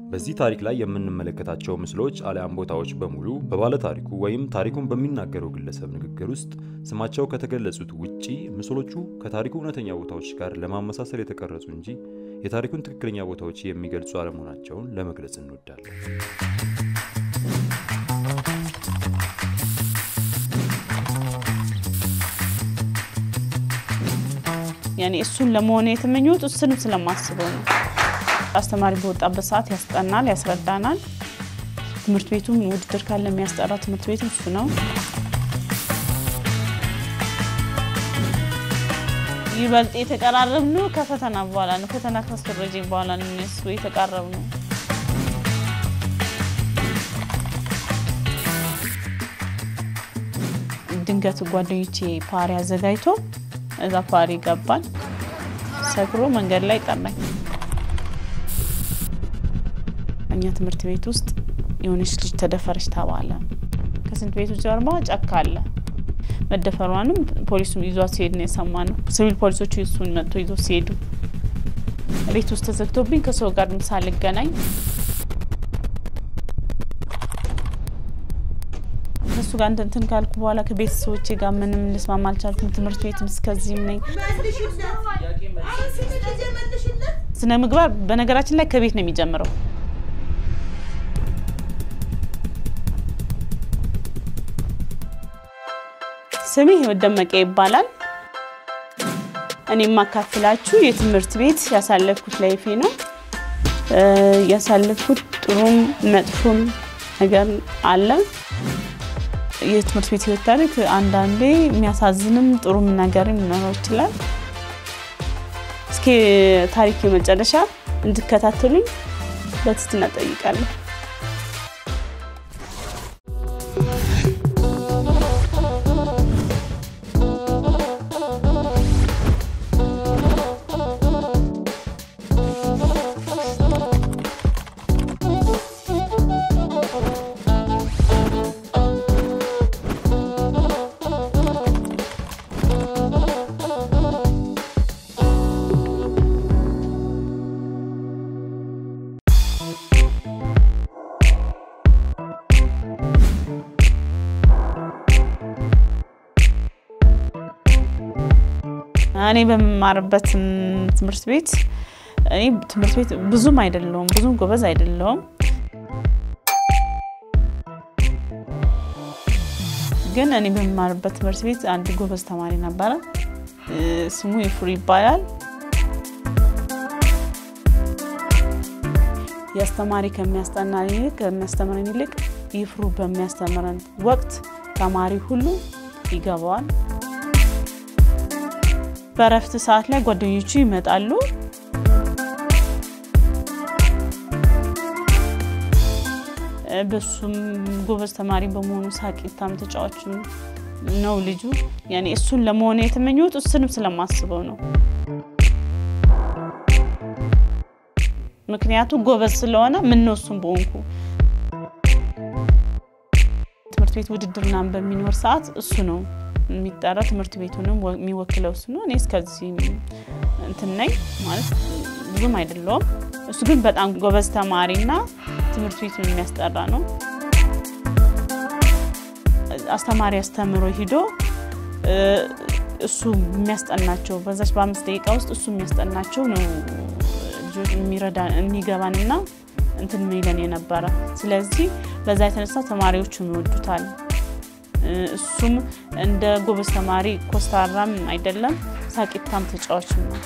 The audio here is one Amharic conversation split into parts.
በዚህ ታሪክ ላይ የምንመለከታቸው ምስሎች አሊያም ቦታዎች በሙሉ በባለ ታሪኩ ወይም ታሪኩን በሚናገረው ግለሰብ ንግግር ውስጥ ስማቸው ከተገለጹት ውጪ ምስሎቹ ከታሪኩ እውነተኛ ቦታዎች ጋር ለማመሳሰል የተቀረጹ እንጂ የታሪኩን ትክክለኛ ቦታዎች የሚገልጹ አለመሆናቸውን ለመግለጽ እንወዳለን። ያኔ እሱን ለመሆን የተመኘሁት እሱንም ስለማስበው ነው። አስተማሪ በወጣበት ሰዓት ያስጠናል፣ ያስረዳናል። ትምህርት ቤቱም ውድድር ካለ የሚያስጠራ ትምህርት ቤቱ እሱ ነው። ይበልጥ የተቀራረብነው ከፈተና በኋላ ነው። ፈተና ካስፈረጀኝ በኋላ ነው እነሱ የተቃረብነው። ድንገት ጓደኞቼ ፓሪ አዘጋጅቶ እዛ ፓሪ ገባን። ሰክሮ መንገድ ላይ ቀናኝ። እኛ ትምህርት ቤት ውስጥ የሆነች ልጅ ተደፈረች ተባለ። ከስንት ቤቱ ጀርባ ጫካ አለ። መደፈሯንም ፖሊሱ ይዟት ሲሄድ ነው የሰማነው። ሲቪል ፖሊሶቹ እሱን መጥቶ ይዞ ሲሄዱ ቤት ውስጥ ተዘግቶብኝ ከሰው ጋር ምሳ ልገናኝ ከእሱ ጋር እንትን ካልኩ በኋላ ከቤተሰቦቼ ጋር ምንም ልስማማ አልቻልኩም። ትምህርት ቤትም እስከዚህም ነኝ። ስነ ምግባር በነገራችን ላይ ከቤት ነው የሚጀምረው። ስሜ ህይወት ደመቀ ይባላል። እኔ የማካፍላችሁ የትምህርት ቤት ያሳለፍኩት ላይፌ ነው። ያሳለፍኩት ጥሩም መጥፎም ነገር አለ። የትምህርት ቤት ህይወት ታሪክ አንዳንዴ የሚያሳዝንም ጥሩም ነገርም ሊኖረው ይችላል። እስኪ ታሪክ የመጨረሻ እንድከታተሉኝ በትህትና እጠይቃለሁ። እኔ በምማርበት ትምህርት ቤት እኔ ትምህርት ቤት ብዙም አይደለውም ብዙም ጎበዝ አይደለውም፣ ግን እኔ በምማርበት ትምህርት ቤት አንድ ጎበዝ ተማሪ ነበረ። ስሙ ይፍሩ ይባላል። የአስተማሪ ከሚያስጠና ይልቅ ከሚያስተምረን ይልቅ ይፍሩ በሚያስተምረን ወቅት ተማሪ ሁሉ ይገባዋል። በእረፍት ሰዓት ላይ ጓደኞቹ ይመጣሉ። በሱም ጎበዝ ተማሪ በመሆኑ ሳቂታም ተጫዋች ነው ልጁ። ያኔ እሱን ለመሆን የተመኘሁት እሱንም ስለማስበው ነው። ምክንያቱ ጎበዝ ስለሆነ ምን ነው እሱም በሆንኩ ትምህርት ቤት ውድድር ምናምን በሚኖር ሰዓት እሱ ነው የሚጠራ ትምህርት ቤቱንም የሚወክለው እሱ ነው። እኔ እስከዚህ እንትን ነኝ ማለት ብዙም አይደለውም። እሱ ግን በጣም ጎበዝ ተማሪና ትምህርት ቤቱን የሚያስጠራ ነው። አስተማሪ አስተምሮ ሂዶ እሱ የሚያስጠናቸው በዛች በአምስት ደቂቃ ውስጥ እሱ የሚያስጠናቸው ነው የሚረዳ የሚገባንና እንትን ሚለን የነበረ። ስለዚህ በዛ የተነሳ ተማሪዎቹን ይወዱታል። እሱም እንደ ጎበዝ ተማሪ ኮስታራም አይደለም፣ ሳቂታም ተጫዋችም ነው።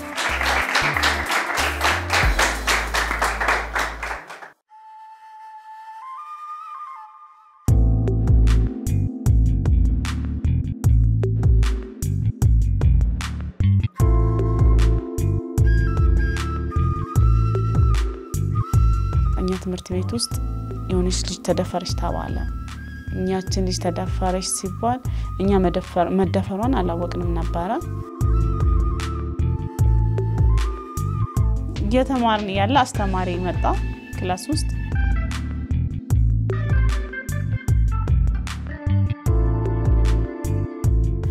እኛ ትምህርት ቤት ውስጥ የሆነች ልጅ ተደፈረች ተባለ። እኛችን ልጅ ተደፈረች ሲባል እኛ መደፈሯን አላወቅንም ነበረ። እየተማርን ያለ አስተማሪ መጣ ክላስ ውስጥ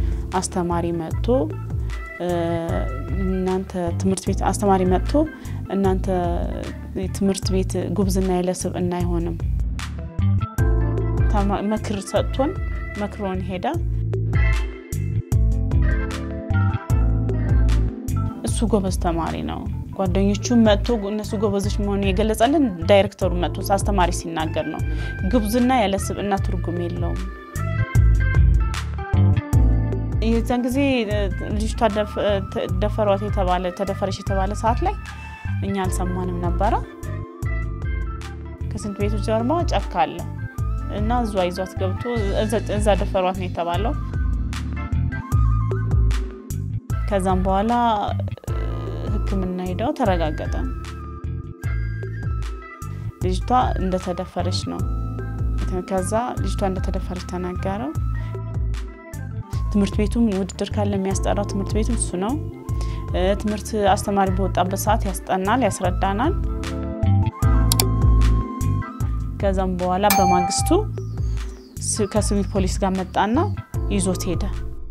አስተማሪ መጥቶ እናንተ ትምህርት ቤት አስተማሪ መጥቶ እናንተ ትምህርት ቤት ጉብዝና ያለ ስብዕና አይሆንም። ምክር ሰጥቶን መክሮን ሄዳ እሱ ጎበዝ ተማሪ ነው። ጓደኞቹ መጥቶ እነሱ ጎበዞች መሆኑን የገለጸልን ዳይሬክተሩ መጥቶ አስተማሪ ሲናገር ነው። ጉብዝና ያለ ስብዕና ትርጉም የለውም። የዛን ጊዜ ልጅቷ ደፈሯት የተባለ ተደፈረች የተባለ ሰዓት ላይ እኛ አልሰማንም ነበረ። ከስንት ቤቱ ጀርባ ጫካ አለ እና እዟ ይዟት ገብቶ እዛ ደፈሯት ነው የተባለው። ከዛም በኋላ ሕክምና ሄደው ተረጋገጠ። ልጅቷ እንደተደፈረች ነው። ከዛ ልጅቷ እንደተደፈረች ተናገረው። ትምህርት ቤቱም ውድድር ካለ የሚያስጠራው ትምህርት ቤቱም እሱ ነው። ትምህርት አስተማሪ በወጣበት ሰዓት ያስጠናል፣ ያስረዳናል። ከዛም በኋላ በማግስቱ ከሲቪል ፖሊስ ጋር መጣና ይዞት ሄደ።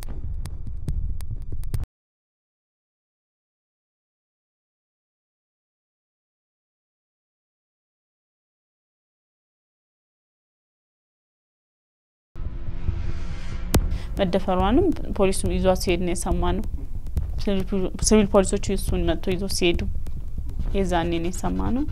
መደፈሯንም ፖሊሱ ይዟት ሲሄድ ነው የሰማነው። ሲቪል ፖሊሶቹ እሱን መጥቶ ይዞ ሲሄዱ የዛኔ ነው የሰማነው።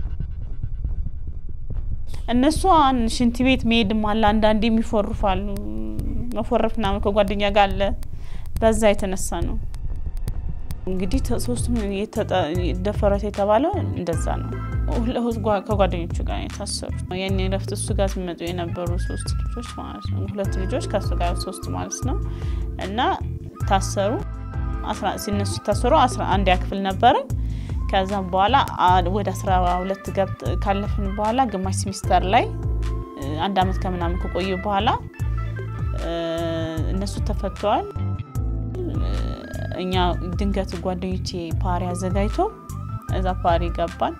እነሱ ሽንት ቤት መሄድም አለ፣ አንዳንዴ የሚፎርፋሉ። መፎረፍ ምናምን ከጓደኛ ጋር አለ። በዛ የተነሳ ነው እንግዲህ ሶስቱም ደፈረት የተባለው እንደዛ ነው። ከጓደኞቹ ጋር የታሰሩት ያኔ ረፍት እሱ ጋር ሲመጡ የነበሩ ሶስት ልጆች ማለት ነው። ሁለት ልጆች ከእሱ ጋር ሶስት ማለት ነው። እና ታሰሩ። ሲነሱ ታሰሩ። አስራ አንድ ያክፍል ነበርን። ከዛም በኋላ ወደ አስራ ሁለት ገብት ካለፍን በኋላ ግማሽ ሲሚስተር ላይ አንድ አመት ከምናምን ከቆዩ በኋላ እነሱ ተፈተዋል። እኛ ድንገት ጓደኞቼ ፓሪ አዘጋጅቶ እዛ ፓሪ ገባን።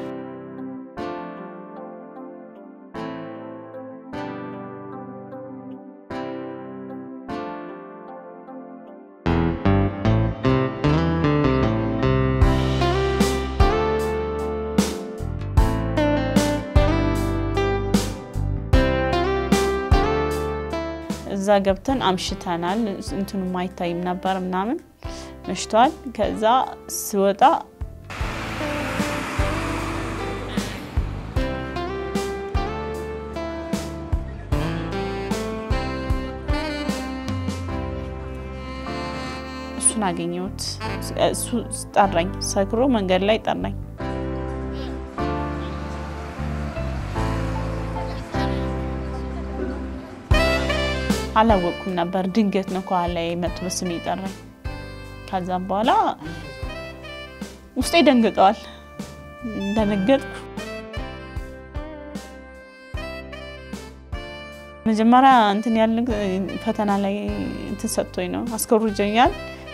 እዛ ገብተን አምሽተናል። እንትኑ አይታይም ነበር ምናምን መሽቷል። ከዛ ስወጣ እሱን አገኘሁት። እሱ ጠራኝ፣ ሰክሮ መንገድ ላይ ጠራኝ። አላወቅኩም ነበር። ድንገት ነው ከኋላ መጥቶ በስሜ ጠራኝ። ከዛም በኋላ ውስጤ ደንግጠዋል። እንደነገጥኩ መጀመሪያ እንትን ያለ ፈተና ላይ እንትን ሰጥቶኝ ነው አስኮርጆኛል።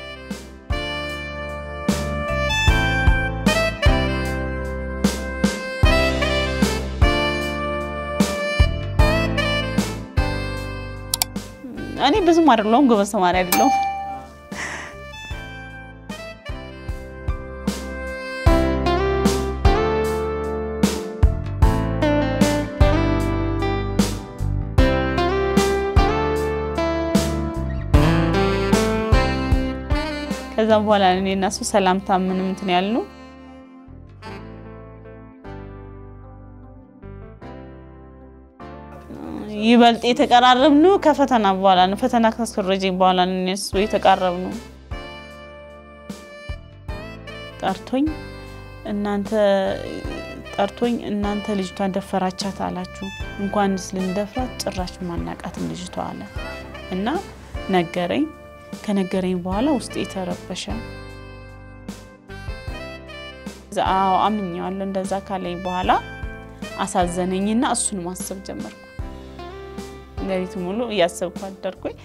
እኔ ብዙም አይደለሁም፣ ጎበዝ ተማሪ አይደለሁም። ከዛም በኋላ እኔ እና እሱ ሰላምታ ምንም እንትን ያልነው ይበልጥ የተቀራረብነው ከፈተና በኋላ ነው። ፈተና ካስኮረጀኝ በኋላ ነው እነሱ የተቃረብነው። ጠርቶኝ እናንተ ጠርቶኝ እናንተ ልጅቷን ደፈራቻት አላችሁ። እንኳንስ ልንደፍራት ጭራሽ ማናቃትም ልጅቷ አለ እና ነገረኝ። ከነገረኝ በኋላ ውስጤ የተረበሸ አዎ አምኜዋለሁ። እንደዛ ካለኝ በኋላ አሳዘነኝና እሱን ማሰብ ጀመርኩ። ሌሊቱ ሙሉ እያሰብኩ አደርኩኝ።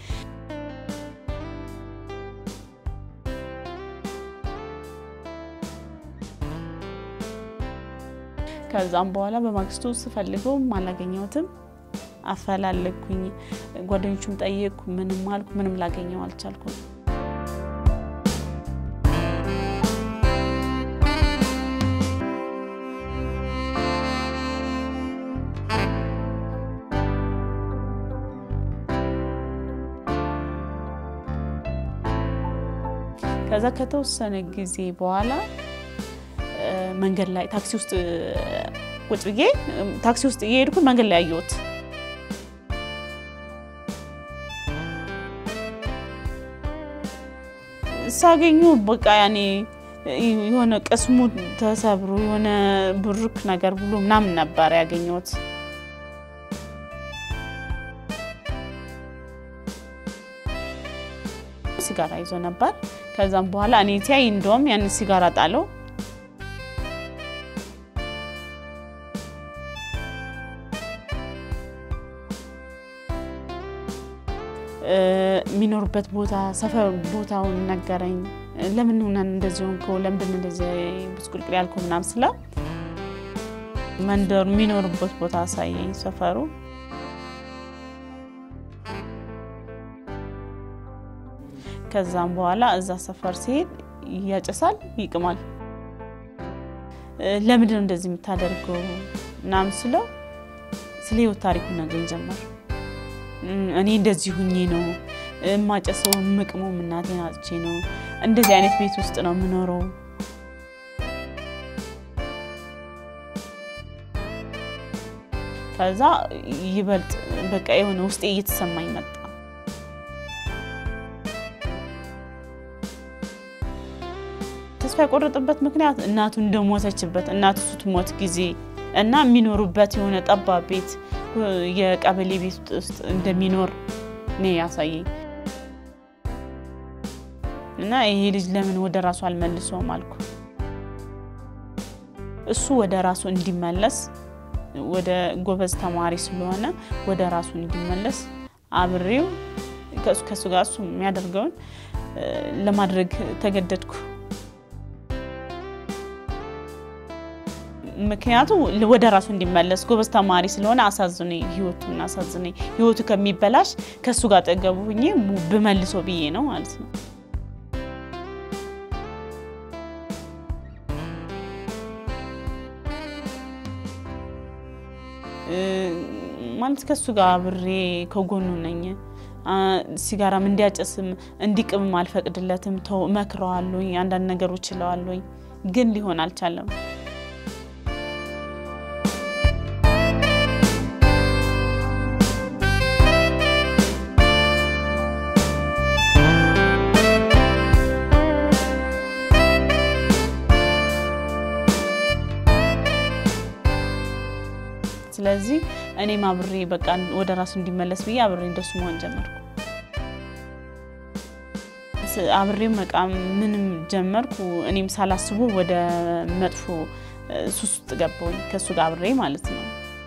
ከዛም በኋላ በማግስቱ ስፈልገው አላገኘሁትም። አፈላለግኩኝ፣ ጓደኞቹም ጠየቅኩ፣ ምንም አልኩ፣ ምንም ላገኘው አልቻልኩም። ከዛ ከተወሰነ ጊዜ በኋላ መንገድ ላይ ታክሲ ውስጥ ቁጭ ብዬ ታክሲ ውስጥ እየሄድኩኝ መንገድ ላይ አየሁት። ሳገኙ በቃ ያኔ የሆነ ቅስሙ ተሰብሮ የሆነ ብሩክ ነገር ብሎ ምናምን ነበር ያገኘሁት። ሲጋራ ይዞ ነበር። ከዛም በኋላ እኔ ሲያይ እንደውም ያን ሲጋራ ጣለው። የሚኖሩበት ቦታ ሰፈር ቦታውን ነገረኝ። ለምን ሆነን እንደዚህ ሆንከው? ለምንድን እንደዚህ ብስቁልቁል ያልከው? ምናምን ስለው መንደሩ የሚኖሩበት ቦታ አሳየኝ፣ ሰፈሩ ከዛም በኋላ እዛ ሰፈር ሲሄድ ያጨሳል፣ ይቅማል። ለምንድን ነው እንደዚህ የምታደርገው ምናምን ስለው ስለ ህይወት ታሪኩ ነገኝ ጀመር። እኔ እንደዚህ ሁኜ ነው የማጨሰው፣ የምቅመው እናቴን አጥቼ ነው። እንደዚህ አይነት ቤት ውስጥ ነው የምኖረው። ከዛ ይበልጥ በቃ የሆነ ውስጤ እየተሰማኝ መጣ። ተስፋ የቆረጠበት ምክንያት እናቱ እንደሞተችበት እናቱ ስትሞት ጊዜ እና የሚኖሩበት የሆነ ጠባብ ቤት የቀበሌ ቤት ውስጥ እንደሚኖር ነው ያሳየኝ። እና ይሄ ልጅ ለምን ወደ ራሱ አልመልሰውም አልኩ። እሱ ወደ ራሱ እንዲመለስ ወደ ጎበዝ ተማሪ ስለሆነ ወደ ራሱ እንዲመለስ አብሬው ከእሱ ጋር እሱ የሚያደርገውን ለማድረግ ተገደድኩ። ምክንያቱ ወደ ራሱ እንዲመለስ ጎበዝ ተማሪ ስለሆነ አሳዝነኝ፣ ህይወቱን አሳዝነኝ። ህይወቱ ከሚበላሽ ከእሱ ጋር ጠገቡ ሁኜ ብመልሰው ብዬ ነው ማለት ነው። ማለት ከእሱ ጋር አብሬ ከጎኑ ነኝ። ሲጋራም እንዲያጨስም እንዲቅምም አልፈቅድለትም። ተው እመክረዋለሁኝ፣ አንዳንድ ነገሮች እለዋለሁኝ፣ ግን ሊሆን አልቻለም። ስለዚህ እኔም አብሬ በቃ ወደ ራሱ እንዲመለስ ብዬ አብሬ እንደሱ መሆን ጀመርኩ። አብሬም በቃ ምንም ጀመርኩ። እኔም ሳላስቡ ወደ መጥፎ ሱስ ውስጥ ገባሁኝ ከእሱ ጋር አብሬ ማለት ነው።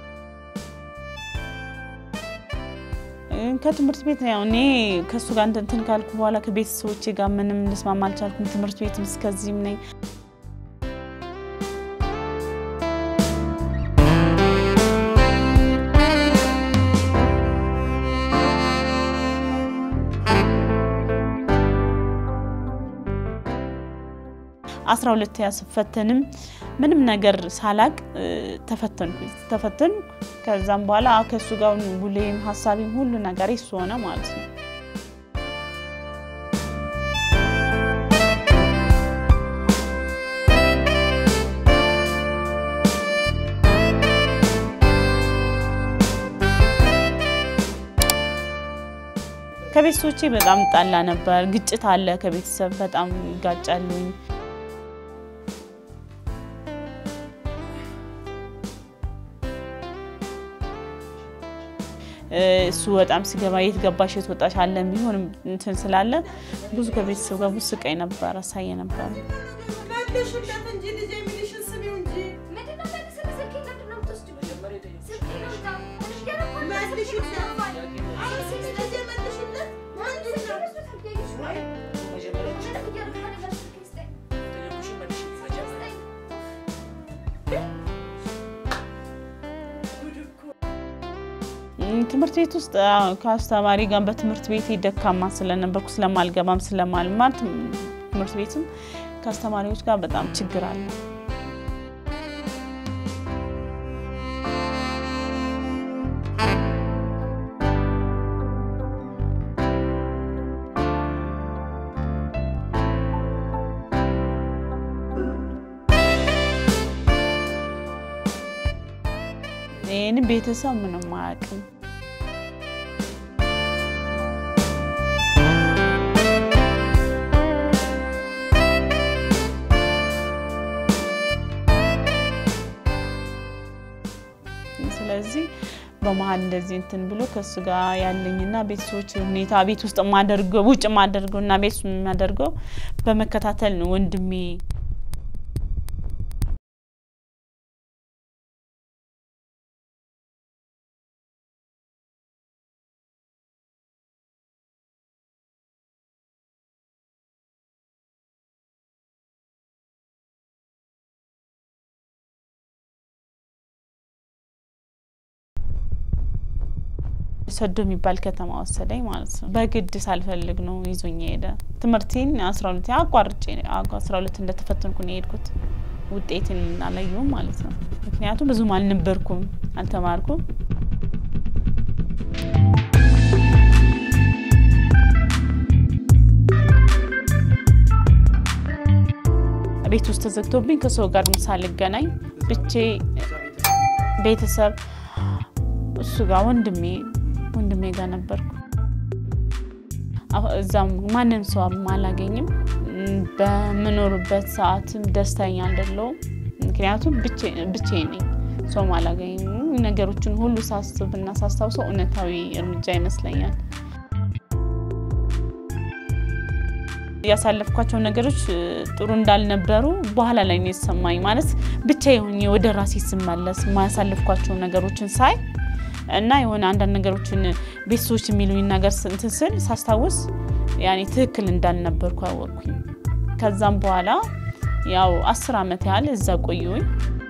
ከትምህርት ቤት ያው እኔ ከእሱ ጋር እንትን ካልኩ በኋላ ከቤተሰቦቼ ጋር ምንም ልስማማ አልቻልኩም። ትምህርት ቤትም እስከዚህም ነኝ። አስራ ሁለተኛ ስፈተንም ምንም ነገር ሳላቅ ተፈተንኩ ተፈተንኩ። ከዛም በኋላ ከእሱ ጋር ውሌም ሀሳቢም ሁሉ ነገር እሱ ሆነ ማለት ነው። ከቤተሰቦቼ በጣም ጣላ ነበር። ግጭት አለ ከቤተሰብ በጣም ይጋጫሉኝ። እሱ በጣም ሲገባ የት ገባሽ የት ወጣሽ አለ የሚሆን እንትን ስላለ ብዙ ከቤተሰብ ጋር ብዙ ስቃይ ነበር አሳየ ነበር። ትምህርት ቤት ውስጥ ከአስተማሪ ጋር በትምህርት ቤት ደካማ ስለነበርኩ ስለማልገባም ስለማልማር ትምህርት ቤትም ከአስተማሪዎች ጋር በጣም ችግር አለ። ይህን ቤተሰብ ምንም አያውቅም። ስለዚህ በመሀል እንደዚህ እንትን ብሎ ከሱ ጋር ያለኝና ቤተሰቦች ሁኔታ ቤት ውስጥ የማደርገው ውጭ የማደርገው እና ቤት ውስጥ የማደርገው በመከታተል ነው ወንድሜ ሰዶ የሚባል ከተማ ወሰደኝ ማለት ነው። በግድ ሳልፈልግ ነው ይዞኝ ሄደ። ትምህርቴን አስራ ሁለት አቋርጬ አስራ ሁለት እንደተፈተንኩ ነው የሄድኩት። ውጤትን አላየሁም ማለት ነው። ምክንያቱም ብዙም አልነበርኩም፣ አልተማርኩም። ቤት ውስጥ ተዘግቶብኝ ከሰው ጋር ሳልገናኝ ብቼ ቤተሰብ እሱ ጋር ወንድሜ ወንድሜ ጋር ነበርኩ። እዛም ማንም ሰው አላገኝም። በምኖርበት ሰዓትም ደስተኛ አይደለሁም። ምክንያቱም ብቻዬን ነኝ፣ ሰውም አላገኝም። ነገሮችን ሁሉ ሳስብና ሳስታውሰው እውነታዊ እርምጃ ይመስለኛል። ያሳለፍኳቸው ነገሮች ጥሩ እንዳልነበሩ በኋላ ላይ ነው የተሰማኝ። ማለት ብቻ የሆኜ ወደ ራሴ ስመለስ የማያሳልፍኳቸው ነገሮችን ሳይ እና የሆነ አንዳንድ ነገሮችን ቤተሰቦች የሚሉኝ ነገር እንትን ስል ሳስታውስ ያኔ ትክክል እንዳልነበርኩ አወቅኩኝ። ከዛም በኋላ ያው አስር ዓመት ያህል እዛ ቆየሁኝ።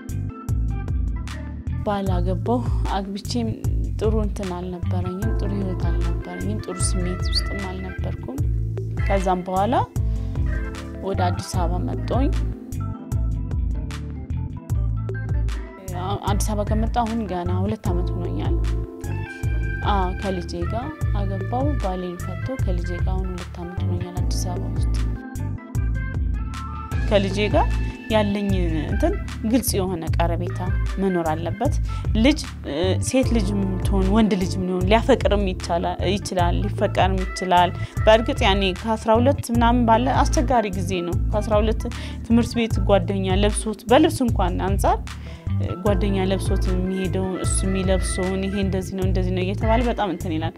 ባላገባው አግብቼም ጥሩ እንትን አልነበረኝም፣ ጥሩ ህይወት አልነበረኝም፣ ጥሩ ስሜት ውስጥም አልነበርኩም። ከዛም በኋላ ወደ አዲስ አበባ መጣሁኝ። አዲስ አበባ ከመጣ አሁን ገና ሁለት ዓመት ሆኖኛል። ከልጄ ጋር አገባው። ባሌን ፈቶ ከልጄ ጋር አሁን ሁለት ዓመት ሆኖኛል አዲስ አበባ ውስጥ። ከልጄ ጋር ያለኝ እንትን ግልጽ የሆነ ቀረቤታ መኖር አለበት። ልጅ ሴት ልጅ ትሆን ወንድ ልጅ ሊሆን ሊያፈቅርም ይችላል፣ ሊፈቀርም ይችላል። በእርግጥ ያኔ ከ12 ምናምን ባለ አስቸጋሪ ጊዜ ነው። ከ12 ትምህርት ቤት ጓደኛ ለብሶት በልብስ እንኳን አንጻር ጓደኛ ለብሶት የሚሄደው እሱ የሚለብሰውን ይሄ እንደዚህ ነው እንደዚህ ነው እየተባለ በጣም እንትን ይላል።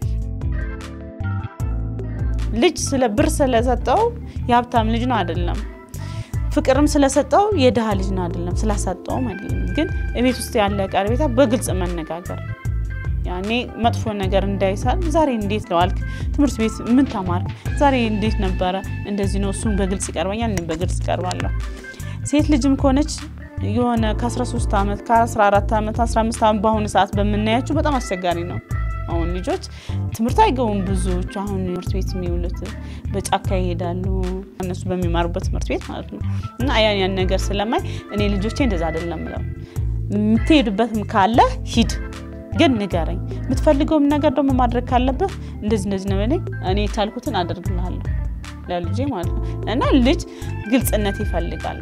ልጅ ስለ ብር ስለሰጠው የሀብታም ልጅ ነው አይደለም። ፍቅርም ስለሰጠው የድሃ ልጅ ነው አይደለም። ስላሳጠውም አይደለም። ግን ቤት ውስጥ ያለ ቀረቤታ በግልጽ መነጋገር ያኔ መጥፎ ነገር እንዳይሳል ዛሬ እንዴት ለዋልክ፣ ትምህርት ቤት ምን ተማርክ፣ ዛሬ እንዴት ነበረ፣ እንደዚህ ነው። እሱም በግልጽ ይቀርበኛል፣ እኔም በግልጽ ይቀርባለሁ። ሴት ልጅም ከሆነች የሆነ ከ13 ዓመት ከ14 ዓመት 15 ዓመት በአሁኑ ሰዓት በምናያቸው በጣም አስቸጋሪ ነው። አሁን ልጆች ትምህርት አይገቡም። ብዙዎቹ አሁን ትምህርት ቤት የሚውሉት በጫካ ይሄዳሉ፣ እነሱ በሚማሩበት ትምህርት ቤት ማለት ነው። እና ያን ያን ነገር ስለማይ እኔ ልጆቼ እንደዛ አይደለም ብለው የምትሄዱበትም ካለ ሂድ፣ ግን ንገረኝ። የምትፈልገውም ነገር ደግሞ ማድረግ ካለብህ እንደዚህ እንደዚህ ነው በለኝ፣ እኔ የቻልኩትን አደርግልሃለሁ ለልጄ ማለት ነው። እና ልጅ ግልጽነት ይፈልጋል።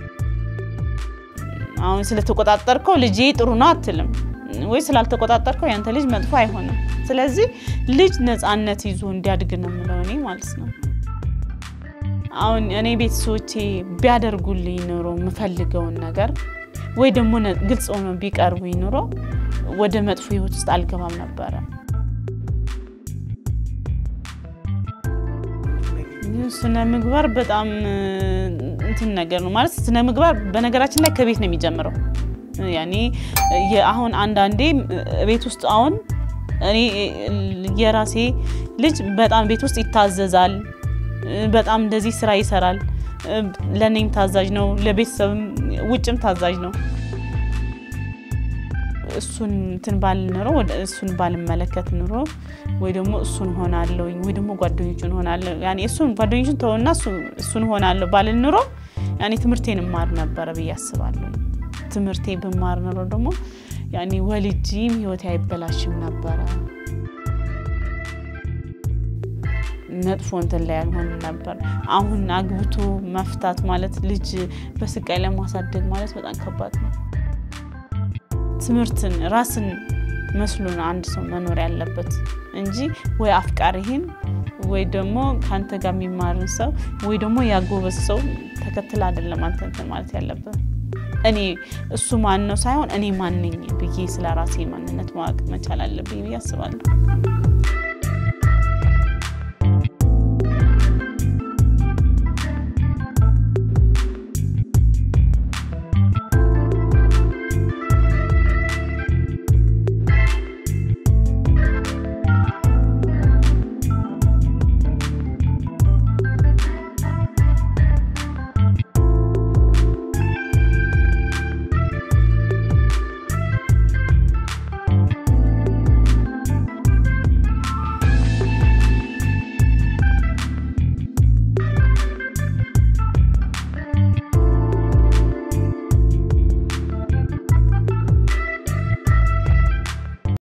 አሁን ስለተቆጣጠርከው ልጄ ጥሩ ነው አትልም ወይ ስላልተቆጣጠርከው ያንተ ልጅ መጥፎ አይሆንም። ስለዚህ ልጅ ነፃነት ይዞ እንዲያድግ ነው የምለው እኔ ማለት ነው። አሁን እኔ ቤተሰቦቼ ቢያደርጉልኝ ኑሮ የምፈልገውን ነገር ወይ ደግሞ ግልጽ ሆኖ ቢቀርቡኝ ኑሮ ወደ መጥፎ ህይወት ውስጥ አልገባም ነበረ። ስነ ምግባር በጣም እንትን ነገር ነው ማለት ስነ ምግባር በነገራችን ላይ ከቤት ነው የሚጀምረው። ያኔ አሁን አንዳንዴ ቤት ውስጥ አሁን እኔ የራሴ ልጅ በጣም ቤት ውስጥ ይታዘዛል፣ በጣም እንደዚህ ስራ ይሰራል። ለእኔም ታዛዥ ነው፣ ለቤተሰብም ውጭም ታዛዥ ነው። እሱን እንትን ባል ኑሮ እሱን ባልመለከት ኑሮ ወይ ደግሞ እሱን ሆናለሁኝ ወይ ደግሞ ጓደኞቹን ሆናለሁ ያኔ እሱን ጓደኞቹን ተውና እሱን ሆናለሁ ባልን ኑሮ ያኔ ትምህርቴን እማር ነበረ ብዬ አስባለሁ። ትምህርቴ ብማር ኑሮ ደግሞ ያኔ ወልጂም ህይወቴ አይበላሽም ነበረ። መጥፎ እንትን ላይ አልሆንም ነበር። አሁን አግብቶ መፍታት ማለት ልጅ በስቃይ ለማሳደግ ማለት በጣም ከባድ ነው። ትምህርትን ራስን መስሎ ነው አንድ ሰው መኖር ያለበት እንጂ ወይ አፍቃሪህን ወይ ደግሞ ከአንተ ጋር የሚማርን ሰው ወይ ደግሞ ያጎበዝ ሰው ተከትል አይደለም አንተ እንትን ማለት ያለብህ። እኔ እሱ ማን ነው ሳይሆን እኔ ማን ነኝ ብዬ ስለ ራሴ ማንነት ማወቅ መቻል አለብኝ ብዬ አስባለሁ።